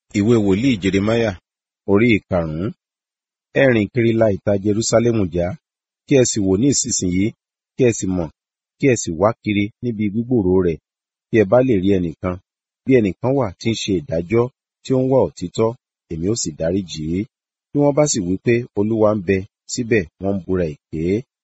ìwé wòlíì jeremáyà orí ìkarùn-ún ẹ rìn kiri la ìta jerúsálẹ́mù já kí ẹ sì wò ní ìsinsìnyí kí ẹ sì mọ̀ kí ẹ sì wá kiri níbi gbígbòòrò rẹ̀ bí ẹ bá lè rí ẹnìkan bí ẹnìkan wà tí ń ṣe ìdájọ́ tí ó ń wá òtítọ́ èmi ó sì dáríjì í bí wọ́n bá sì wí pé olúwa ń bẹ síbẹ̀ wọ́n ń búra èké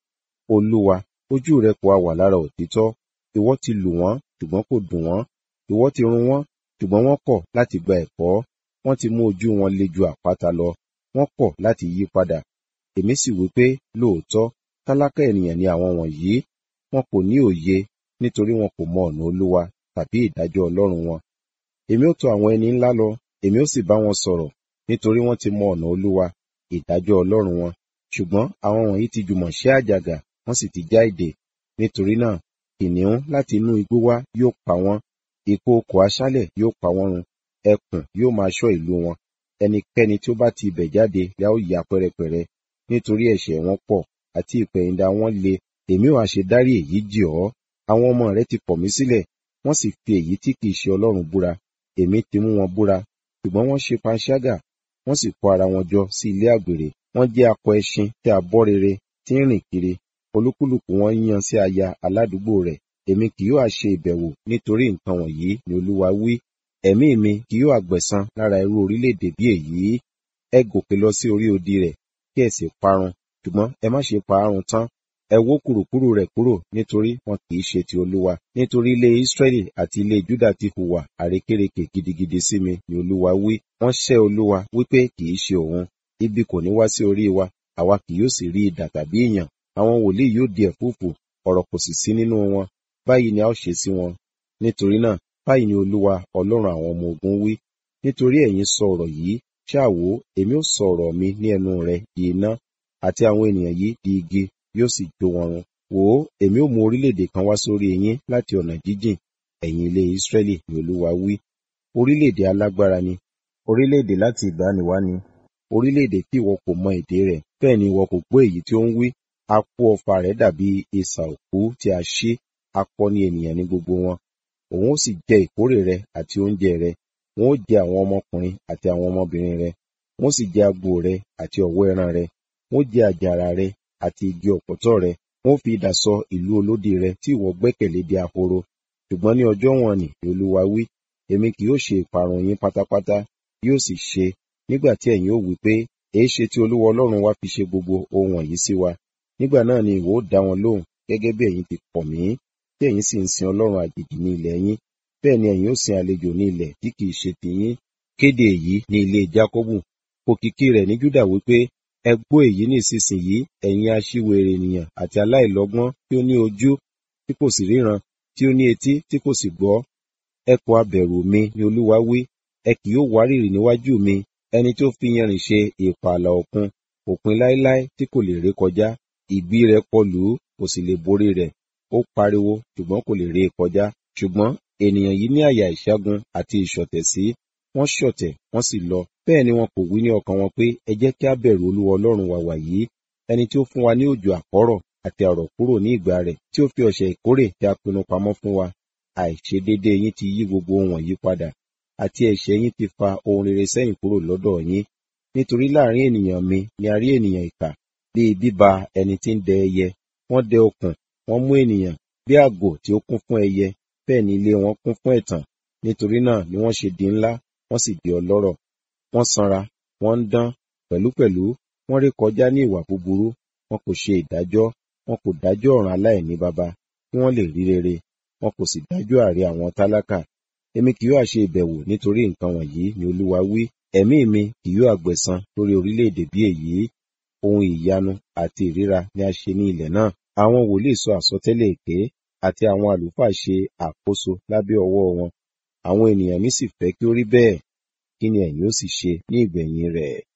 olúwa ojú rẹ kò ha wà lára òtítọ́ ìwọ ti lù wọ́n ṣùgbọ́n kò dùn wọ́n ìwọ ti run wọ́n ṣùgbọ́n wọ́n kọ̀ láti gba ẹ̀kọ́ wọ́n ti mú ojú wọn le ju àpáta lọ wọ́n kọ̀ láti yí padà èmi sì wí pé lóòótọ́ tálákà ènìyàn ni àwọn wọ̀nyí wọn kò ní òye nítorí wọn kò mọ ọ̀nà olúwa tàbí ìdájọ́ ọlọ́run wọn èmi ó tọ̀ àwọn ẹni ńlá lọ èmi ó sì bá wọn sọ̀rọ̀ nítorí wọ́n ti mọ ọ̀nà olúwa ìdájọ́ ọlọ́run wọn ṣùgbọ́n àwọn wọ̀nyí ti jùmọ̀ ṣẹ́ àjàgà wọ́n sì ti já ìdè nítorí náà kìnìún láti inú igbó wá yóò pa wọ́n ìkookò aṣálẹ̀ yóò pa wọ́n run ẹkùn yóò máa ṣọ́ ìlú wọn ẹnikẹ́ni tí ó bá ti ibẹ̀ jáde la ó ya pẹ́rẹpẹ̀rẹ nítorí ẹ̀ṣẹ̀ wọn pọ̀ àti ìpẹ̀yìndà wọn le èmi ò àṣẹ dárí èyí jì ọ́ àwọn ọmọ rẹ ti kọ̀ mí sílẹ̀ wọ́n sì fi èyí tí kìí ṣe ọlọ́run búra èmi ti mú wọn búra ṣùgbọ́n wọ́n ṣe panṣágà wọ́n sì kó ara wọn jọ sí ilé àgbèrè wọ́n jẹ́ akọ ẹṣin tí a bọ́ rere tí ń rìn kiri olúkúlùkù wọn yan sí aya aládùúgbò rẹ̀ èmi kì yóò ṣe ìbẹ̀wò nítorí nǹkan wọ̀nyí ni olúwa wí ẹ̀mí mi kì yóò àgbẹ̀san lára irú orílẹ̀-èdè bí èyí ẹ gòkè lọ sí orí odi rẹ̀ kí ẹ sì parun ṣùgbọ́n ẹ má ṣe pa àrùn tán ẹ wó kùrùkùrù rẹ̀ kúrò nítorí wọn kì í ṣe ti olúwa nítorí ilé israẹli àti ilé juda ti hùwà àrékérekè gidigidi sí mi ni olúwa wí wọ́n ṣẹ̀ olúwa wípé kì í ṣe òun ibi kò ní wá sí orí wa àwa kì yóò sì rí idà tàbí ìyàn àwọn wòlíì yóò di ẹ̀fúùfù ọ̀rọ̀ kò sì sí nínú wọn báyìí ni a ó ṣe sí wọn nítorí náà báyìí ni olúwa ọlọ́run àwọn ọmọ ogun wí nítorí ẹ̀yin sọ ọ̀rọ̀ yìí ṣáà wò èmi ó sọ ọ̀rọ̀ mi ní ẹnu rẹ di iná àti àwọn ènìyàn yìí di igi yóò sì jó wọn run wò ó èmi ó mú orílẹ̀-èdè kan wá sórí yín láti ọ̀nà jíjìn ẹ̀yin ilé Ísírẹ́lì ni olúwa wí orílẹ̀-èdè alágbára ni orílẹ̀-èdè láti ìgbàanìwá ni orílẹ̀-èdè tí ìwọ kò mọ èdè rẹ̀ bẹ́ẹ̀ ni ìwọ kò gbọ́ èyí tí ó ń wí apó ọfà rẹ̀ dàbí isà òkú tí a ṣí akọ ni ènìyàn ní gbogbo wọn òun ó sì jẹ ìkórè rẹ àti oúnjẹ rẹ wọn ó jẹ àwọn ọmọkùnrin àti àwọn ọmọbìnrin rẹ wọn ó sì jẹ agbo rẹ àti ọ̀wọ́ ẹran rẹ wọn ó jẹ àjàrà rẹ àti igi ọ̀pọ̀tọ́ rẹ wọn ó fi idà sọ ìlú olódi rẹ tí ìwọ gbẹ́kẹ̀lé di ahoro ṣùgbọ́n ní ọjọ́ wọn ni olúwa wí èmi kì yóò ṣe ìparun yín pátápátá yóò sì ṣe nígbà tí ẹ̀yin ó wí pé èé ṣe tí olúwa ọlọ́run wa fi ṣe gbogbo ohun wọ̀nyí sí wa nígbà náà ni ìwọ ó dá wọn lóhùn gẹ́gẹ́ bí ẹ̀yin ti kọ̀ mí tí ẹ̀yin sì ń sin ọlọ́run àjèjì ní ilẹ̀ yín bẹ́ẹ̀ ni ẹ̀yin ó sin àlejò ní ilẹ̀ tí kìí ṣe tiyín kéde èyí ní ilé jákọ́bù òkìkí rẹ̀ ní júdà wípé ẹ gbọ́ èyí ní ìsinsìnyí ẹ̀yin aṣiwèrè ènìyàn àti aláìlọ́gbọ́n tí ó ní ojú tí kò sì ríran tí ó ní etí tí kò sì gbọ́ ẹ kò abẹ̀rù mi ni olúwa wí ẹ kì yóò wárìrì níwájú mi ẹni tó fi yanrìn ṣe ìpààlà òkun òpin láéláé tí kò lè ré kọjá ìgbì rẹ̀ kọlù ú kò sì lè borí rẹ̀ ó pariwo ṣùgbọ́n kò lè ré e kọjá ṣùgbọ́n ènìyàn yìí ní àyà ìṣẹ́gun àti ìṣọ̀tẹ̀ sí wọ́n ṣọ̀tẹ̀ wọ́n sì lọ bẹ́ẹ̀ ni wọn kò wí ní ọkàn wọn pé ẹ jẹ́ kí a bẹ̀rù olúwa ọlọ́run wa wàyí ẹni tí ó fún wa ní òjò àkọ́rọ̀ àti àrọ̀ kúrò ní ìgbà rẹ̀ tí ó fi ọ̀sẹ̀ ìkórè tí a pinnu pamọ́ fún wa àìṣedédé yín ti yí gbogbo ohun wọ̀nyí padà àti ẹ̀ṣẹ̀ yín ti fa ohun rere sẹ́yìn kúrò lọ́dọ̀ yín nítorí láàrin ènìyàn mi ni a rí ènìyàn ìkà bíi bíba ẹni tí ń dẹ ẹyẹ wọ́n dẹ okùn wọ́n mú ènìyàn bí àgbò tí ó kún fún ẹyẹ bẹ́ẹ̀ ni ilé wọn kún fún ẹ̀tàn nítorí náà ni wọ́n ṣe di ńlá wọ́n sì di ọlọ́rọ̀ wọ́n sanra wọ́n ń dán pẹ̀lúpẹ̀lú wọ́n ré kọjá ní ìwà búburú wọn kò ṣe ìdájọ́ wọn kò dájọ́ ọ̀ràn aláìní baba kí wọ́n lè rí rere wọn kò sì dájọ́ àre àwọn tálákà èmi kì yóò ṣe ìbẹ̀wò nítorí nǹkan wọ̀nyí ni olúwa wí ẹ̀mí mi kì yóò àgbẹ̀san lórí orílẹ̀-èdè bí èyí ohun ìyanu àti ìríra ni a ṣe ní ilẹ̀ náà àwọn wòlíì sọ àsọtẹ́lẹ̀ èké àti àwọn àlùfáà ṣe àkóso lábẹ́ ọwọ́ wọn àwọn ènìyàn mi sì fẹ́ kí ó rí bẹ́ẹ̀ kí ni ẹ̀yin ó sì ṣe ní ìgbẹ̀yìn rẹ̀